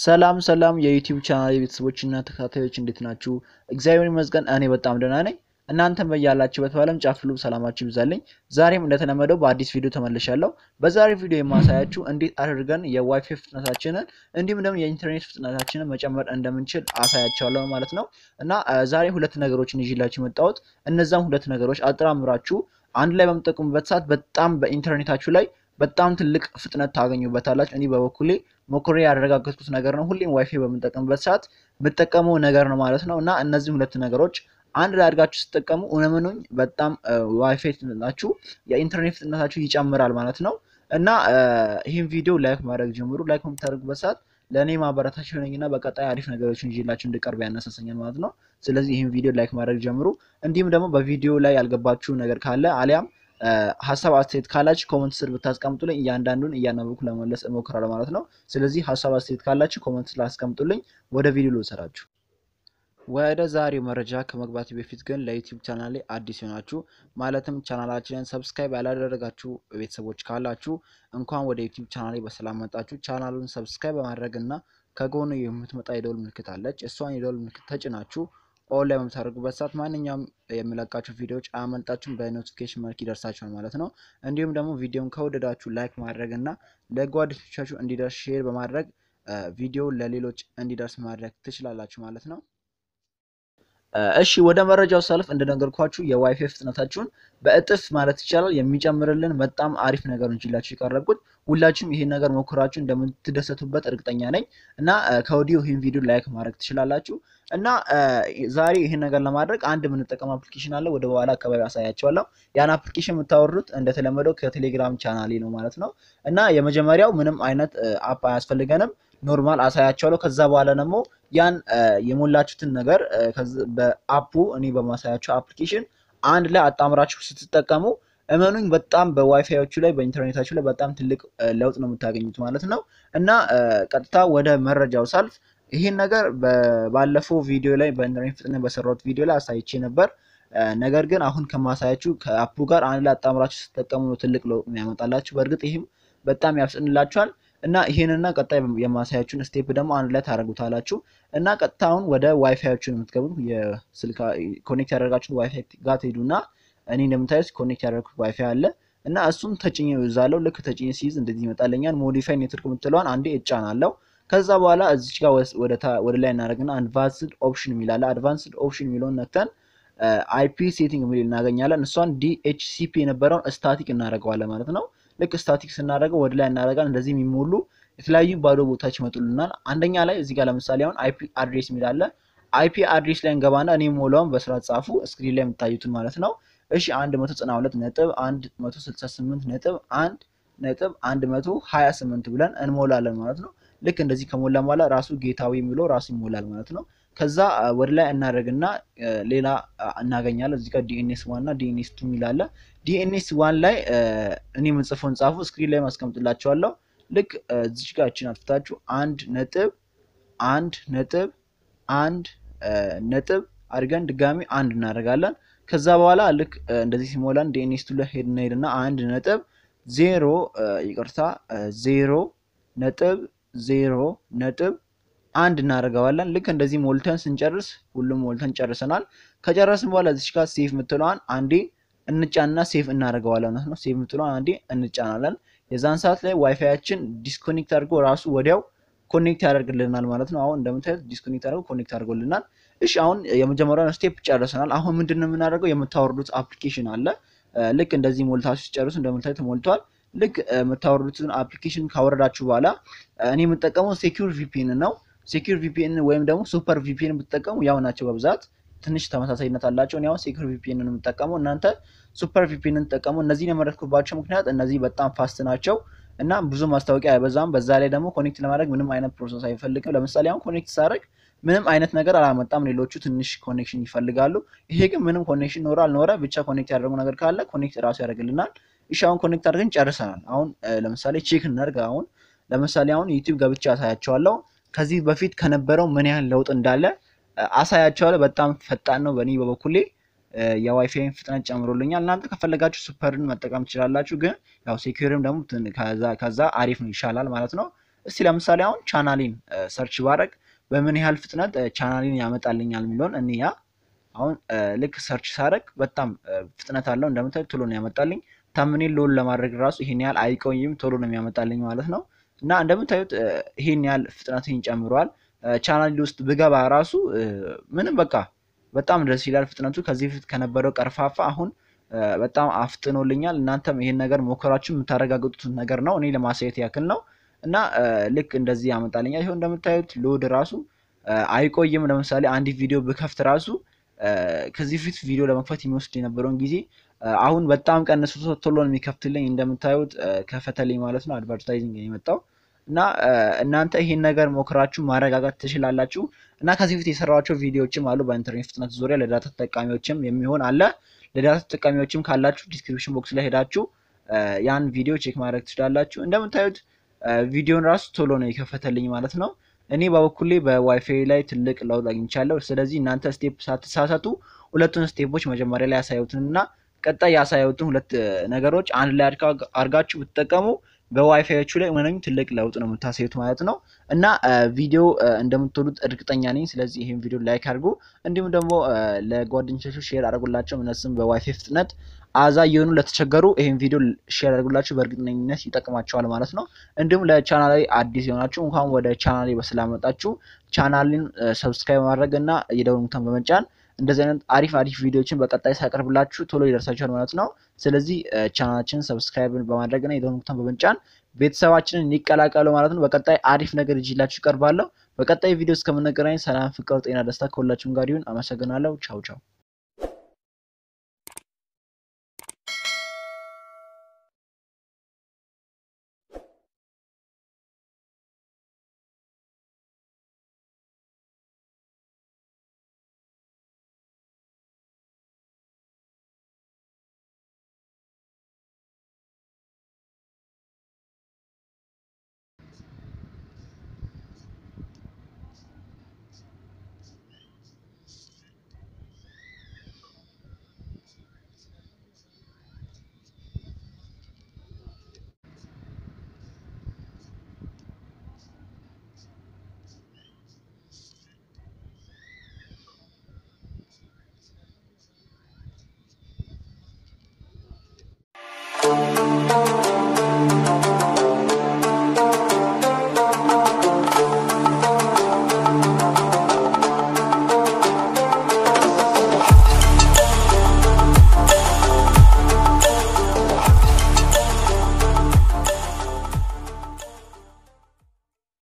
ሰላም ሰላም የዩቲዩብ ቻናል የቤተሰቦችና ተከታታዮች እንዴት ናችሁ? እግዚአብሔር ይመስገን እኔ በጣም ደህና ነኝ። እናንተም በያላችሁበት በዓለም ጫፍ ሁሉ ሰላማችሁ ይብዛልኝ። ዛሬም እንደተለመደው በአዲስ ቪዲዮ ተመልሻለሁ። በዛሬ ቪዲዮ የማሳያችሁ እንዴት አድርገን የዋይፋይ ፍጥነታችንን እንዲሁም ደግሞ የኢንተርኔት ፍጥነታችንን መጨመር እንደምንችል አሳያቸዋለሁ ማለት ነው እና ዛሬ ሁለት ነገሮችን ይዤላችሁ የመጣሁት እነዛም ሁለት ነገሮች አጠራምራችሁ አንድ ላይ በምጠቀሙበት ሰዓት በጣም በኢንተርኔታችሁ ላይ በጣም ትልቅ ፍጥነት ታገኙበታላችሁ። እኔ በበኩሌ ሞክሬ ያረጋገጥኩት ነገር ነው። ሁሌም ዋይፋይ በምንጠቀምበት ሰዓት የምጠቀመው ነገር ነው ማለት ነው እና እነዚህ ሁለት ነገሮች አንድ ላይ አድርጋችሁ ስትጠቀሙ እውነምኑኝ በጣም ዋይፋይ ፍጥነታችሁ የኢንተርኔት ፍጥነታችሁ ይጨምራል ማለት ነው እና ይህን ቪዲዮ ላይክ ማድረግ ጀምሩ። ላይክ በምታደርጉበት ሰዓት ለእኔ ማበረታች ሆነኝና በቀጣይ አሪፍ ነገሮችን ይዤላችሁ እንድቀርብ ያነሳሰኛል ማለት ነው። ስለዚህ ይህን ቪዲዮ ላይክ ማድረግ ጀምሩ። እንዲሁም ደግሞ በቪዲዮ ላይ ያልገባችሁ ነገር ካለ አሊያም ሀሳብ አስተያየት ካላችሁ ኮመንት ስር ብታስቀምጡልኝ እያንዳንዱን እያነበብኩ ለመመለስ እሞክራለሁ ማለት ነው። ስለዚህ ሀሳብ አስተያየት ካላችሁ ኮመንት ስር አስቀምጡልኝ። ወደ ቪዲዮ ልውሰዳችሁ። ወደ ዛሬው መረጃ ከመግባት በፊት ግን ለዩቲዩብ ቻናል ላይ አዲስ የሆናችሁ ማለትም ቻናላችንን ሰብስክራይብ ያላደረጋችሁ ቤተሰቦች ካላችሁ እንኳን ወደ ዩቲዩብ ቻናል ላይ በሰላም መጣችሁ። ቻናሉን ሰብስክራይብ በማድረግ እና ከጎኑ የምትመጣ የደወል ምልክት አለች። እሷን የደወል ምልክት ተጭናችሁ ኦን ላይ በምታደርጉበት ሰዓት ማንኛውም የሚለቃችሁ ቪዲዮዎች አያመልጣችሁም፣ በኖቲፊኬሽን መልክ ይደርሳችኋል ማለት ነው። እንዲሁም ደግሞ ቪዲዮን ከወደዳችሁ ላይክ ማድረግ እና ለጓደኞቻችሁ እንዲደርስ ሼር በማድረግ ቪዲዮ ለሌሎች እንዲደርስ ማድረግ ትችላላችሁ ማለት ነው። እሺ ወደ መረጃው ሳልፍ እንደነገርኳችሁ የዋይፋይ ፍጥነታችሁን በእጥፍ ማለት ይቻላል የሚጨምርልን በጣም አሪፍ ነገር እንችላችሁ የቀረብኩት። ሁላችሁም ይሄን ነገር ሞክራችሁ እንደምትደሰቱበት እርግጠኛ ነኝ እና ከወዲሁ ይህን ቪዲዮ ላይክ ማድረግ ትችላላችሁ። እና ዛሬ ይህን ነገር ለማድረግ አንድ የምንጠቀም አፕሊኬሽን አለ። ወደ በኋላ አካባቢ አሳያቸዋለሁ። ያን አፕሊኬሽን የምታወርዱት እንደተለመደው ከቴሌግራም ቻናሌ ነው ማለት ነው። እና የመጀመሪያው ምንም አይነት አፕ አያስፈልገንም ኖርማል አሳያቸዋለሁ። ከዛ በኋላ ደግሞ ያን የሞላችሁትን ነገር በአፑ እኔ በማሳያቸው አፕሊኬሽን አንድ ላይ አጣምራችሁ ስትጠቀሙ እመኑኝ በጣም በዋይፋዮቹ ላይ በኢንተርኔታችሁ ላይ በጣም ትልቅ ለውጥ ነው የምታገኙት ማለት ነው። እና ቀጥታ ወደ መረጃው ሳልፍ ይህን ነገር ባለፈው ቪዲዮ ላይ በኢንተርኔት ፍጥነት በሰራሁት ቪዲዮ ላይ አሳይቼ ነበር። ነገር ግን አሁን ከማሳያችሁ ከአፑ ጋር አንድ ላይ አጣምራችሁ ስትጠቀሙ ነው ትልቅ ለውጥ የሚያመጣላችሁ። በእርግጥ ይህም በጣም ያፍጥንላችኋል። እና ይሄንና ቀጣይ የማሳያችሁን ስቴፕ ደግሞ አንድ ላይ ታደርጉታላችሁ። እና ቀጥታ አሁን ወደ ዋይፋያችሁን የምትገቡት የስልክ ኮኔክት ያደረጋችሁት ዋይፋይ ጋር ትሄዱና እኔ እንደምታዩት ኮኔክት ያደረግኩት ዋይፋይ አለ እና እሱም ተጭኜ ይዛለው። ልክ ተጭኜ ሲይዝ እንደዚህ ይመጣለኛል። ሞዲፋይ ኔትወርክ የምትለዋን አንዴ እጫናለሁ። ከዛ በኋላ እዚች ጋር ወደ ላይ እናደርግና አድቫንስድ ኦፕሽን የሚላለ አድቫንስድ ኦፕሽን የሚለውን ነክተን አይፒ ሴቲንግ የሚል እናገኛለን። እሷን ዲኤችሲፒ የነበረውን ስታቲክ እናደርገዋለን ማለት ነው። ልክ ስታቲክ ስናደርገው ወደ ላይ እናደርጋለን። እንደዚህ የሚሞሉ የተለያዩ ባዶ ቦታዎች ይመጡልናል። አንደኛ ላይ እዚህ ጋር ለምሳሌ አሁን አይፒ አድሬስ የሚል አለ። አይፒ አድሬስ ላይ እንገባና እኔ ሞላውን በስርዓት ጻፉ፣ ስክሪን ላይ የምታዩትን ማለት ነው። እሺ 192 ነጥብ 168 ነጥብ 1 ነጥብ 128 ብለን እንሞላለን ማለት ነው። ልክ እንደዚህ ከሞላ በኋላ ራሱ ጌታዊ የሚለው ራሱ ይሞላል ማለት ነው። ከዛ ወደ ላይ እናደርግና ሌላ እናገኛለን። እዚህ ጋር ዲኤንኤስ ዋን እና ዲኤንኤስ ቱ የሚላለ ዲኤንኤስ ዋን ላይ እኔ የምጽፈውን ጻፉ፣ ስክሪን ላይ ማስቀምጥላቸዋለሁ። ልክ እዚች ጋር እችን አጥፍታችሁ አንድ ነጥብ አንድ ነጥብ አንድ ነጥብ አድርገን ድጋሚ አንድ እናደርጋለን። ከዛ በኋላ ልክ እንደዚህ ሲሞላን ዲኤንኤስ ቱ ላይ ሄድና ሄድና አንድ ነጥብ ዜሮ ይቅርታ ዜሮ ነጥብ ዜሮ ነጥብ አንድ እናደርገዋለን። ልክ እንደዚህ ሞልተን ስንጨርስ ሁሉም ሞልተን ጨርሰናል። ከጨረስን በኋላ እዚች ጋር ሴፍ የምትለዋን አንዴ እንጫንና ሴፍ እናደርገዋለን ማለት ነው። ሴፍ የምትለዋን አንዴ እንጫናለን። የዛን ሰዓት ላይ ዋይፋያችን ዲስኮኔክት አድርጎ ራሱ ወዲያው ኮኔክት ያደርግልናል ማለት ነው። አሁን እንደምታዩት ዲስኮኔክት አድርጎ ኮኔክት አድርጎልናል። እሺ አሁን የመጀመሪያውን ስቴፕ ጨርሰናል። አሁን ምንድን ነው የምናደርገው? የምታወርዱት አፕሊኬሽን አለ። ልክ እንደዚህ ሞልታችሁ ሲጨርሱ እንደምታዩት ሞልቷል። ልክ የምታወርዱትን አፕሊኬሽን ካወረዳችሁ በኋላ እኔ የምጠቀመው ሴኪዩር ቪፒኤን ነው። ሴኪዩር ቪፒኤን ወይም ደግሞ ሱፐር ቪፒኤን ብትጠቀሙ ያው ናቸው በብዛት ትንሽ ተመሳሳይነት አላቸው። እኔ አሁን ሴኪዩር ቪፒኤን ነው የምጠቀመው፣ እናንተ ሱፐር ቪፒኤን ተጠቀሙ። እነዚህን የመረጥኩባቸው ምክንያት እነዚህ በጣም ፋስት ናቸው እና ብዙ ማስታወቂያ አይበዛም። በዛ ላይ ደግሞ ኮኔክት ለማድረግ ምንም አይነት ፕሮሰስ አይፈልግም። ለምሳሌ አሁን ኮኔክት ሳደርግ ምንም አይነት ነገር አላመጣም። ሌሎቹ ትንሽ ኮኔክሽን ይፈልጋሉ። ይሄ ግን ምንም ኮኔክሽን ኖረ አልኖረ ብቻ ኮኔክት ያደረጉ ነገር ካለ ኮኔክት ራሱ ያደርግልናል። እሺ አሁን ኮኔክት አድርገን ጨርሰናል። አሁን ለምሳሌ ቼክ እናድርግ። አሁን ለምሳሌ አሁን ዩቲዩብ ገብቼ አሳያቸዋለሁ ከዚህ በፊት ከነበረው ምን ያህል ለውጥ እንዳለ አሳያቸዋለሁ። በጣም ፈጣን ነው። በእኔ በበኩሌ የዋይፋይን ፍጥነት ጨምሮልኛል። እናንተ ከፈለጋችሁ ሱፐርን መጠቀም ትችላላችሁ። ግን ያው ሴኪሪም ደግሞ ከዛ አሪፍ ነው ይሻላል ማለት ነው። እስቲ ለምሳሌ አሁን ቻናሊን ሰርች ባረግ በምን ያህል ፍጥነት ቻናሊን ያመጣልኛል የሚለውን እንያ። አሁን ልክ ሰርች ሳረግ በጣም ፍጥነት አለው እንደምታዩት ቶሎ ነው ያመጣልኝ። ታምኔል ሎል ለማድረግ ራሱ ይሄን ያህል አይቆይም ቶሎ ነው የሚያመጣልኝ ማለት ነው። እና እንደምታዩት ይሄን ያህል ፍጥነትን ጨምሯል። ቻናል ውስጥ ብገባ ራሱ ምንም በቃ በጣም ደስ ይላል ፍጥነቱ ከዚህ በፊት ከነበረው ቀርፋፋ አሁን በጣም አፍጥኖልኛል። እናንተም ይሄን ነገር ሞከራችሁ የምታረጋግጡት ነገር ነው። እኔ ለማሳየት ያክል ነው። እና ልክ እንደዚህ ያመጣልኛል። ይኸው እንደምታዩት ሎድ ራሱ አይቆይም። ለምሳሌ አንድ ቪዲዮ ብከፍት ራሱ ከዚህ በፊት ቪዲዮ ለመክፈት የሚወስድ የነበረውን ጊዜ አሁን በጣም ቀንሶ ቶሎ ነው የሚከፍትልኝ። እንደምታዩት ከፈተልኝ ማለት ነው። አድቨርታይዚንግ የመጣው እና እናንተ ይሄን ነገር ሞክራችሁ ማረጋጋት ትችላላችሁ። እና ከዚህ በፊት የሰራኋቸው ቪዲዮዎችም አሉ በኢንተርኔት ፍጥነት ዙሪያ ለዳታ ተጠቃሚዎችም የሚሆን አለ። ለዳታ ተጠቃሚዎችም ካላችሁ ዲስክሪፕሽን ቦክስ ላይ ሄዳችሁ ያን ቪዲዮ ቼክ ማድረግ ትችላላችሁ። እንደምታዩት ቪዲዮን ራሱ ቶሎ ነው የከፈተልኝ ማለት ነው። እኔ በበኩሌ በዋይፋይ ላይ ትልቅ ለውጥ አግኝቻለሁ። ስለዚህ እናንተ ስቴፕ ሳትሳሳቱ ሁለቱን ስቴፖች መጀመሪያ ላይ ያሳዩትንና ቀጣይ ያሳዩትን ሁለት ነገሮች አንድ ላይ አድርጋችሁ ብትጠቀሙ በዋይፋዮቹ ላይ ምንም ትልቅ ለውጥ ነው የምታሳዩት ማለት ነው። እና ቪዲዮ እንደምትወዱት እርግጠኛ ነኝ። ስለዚህ ይህን ቪዲዮ ላይክ አድርጉ፣ እንዲሁም ደግሞ ለጓደኞቻችሁ ሼር አድርጉላቸው። እነሱም በዋይፋይ ፍጥነት አዛ እየሆኑ ለተቸገሩ ይህን ቪዲዮ ሼር አድርጉላችሁ፣ በእርግጠኝነት ይጠቅማቸዋል ማለት ነው። እንዲሁም ለቻናላዊ አዲስ የሆናችሁ እንኳን ወደ ቻናሌ በስላመጣችሁ ቻናልን ሰብስክራይብ ማድረግ እና የደወል ምልክቱን በመጫን እንደዚህ አይነት አሪፍ አሪፍ ቪዲዮዎችን በቀጣይ ሳቀርብላችሁ ቶሎ ይደርሳችኋል ማለት ነው። ስለዚህ ቻናላችንን ሰብስክራይብ በማድረግ እና የደወል ምልክቱን በመጫን ቤተሰባችንን ይቀላቀሉ ማለት ነው። በቀጣይ አሪፍ ነገር ይዤላችሁ እቀርባለሁ። በቀጣይ ቪዲዮ እስከምንገናኝ ሰላም፣ ፍቅር፣ ጤና፣ ደስታ ከሁላችሁም ጋር ይሁን። አመሰግናለሁ። ቻው ቻው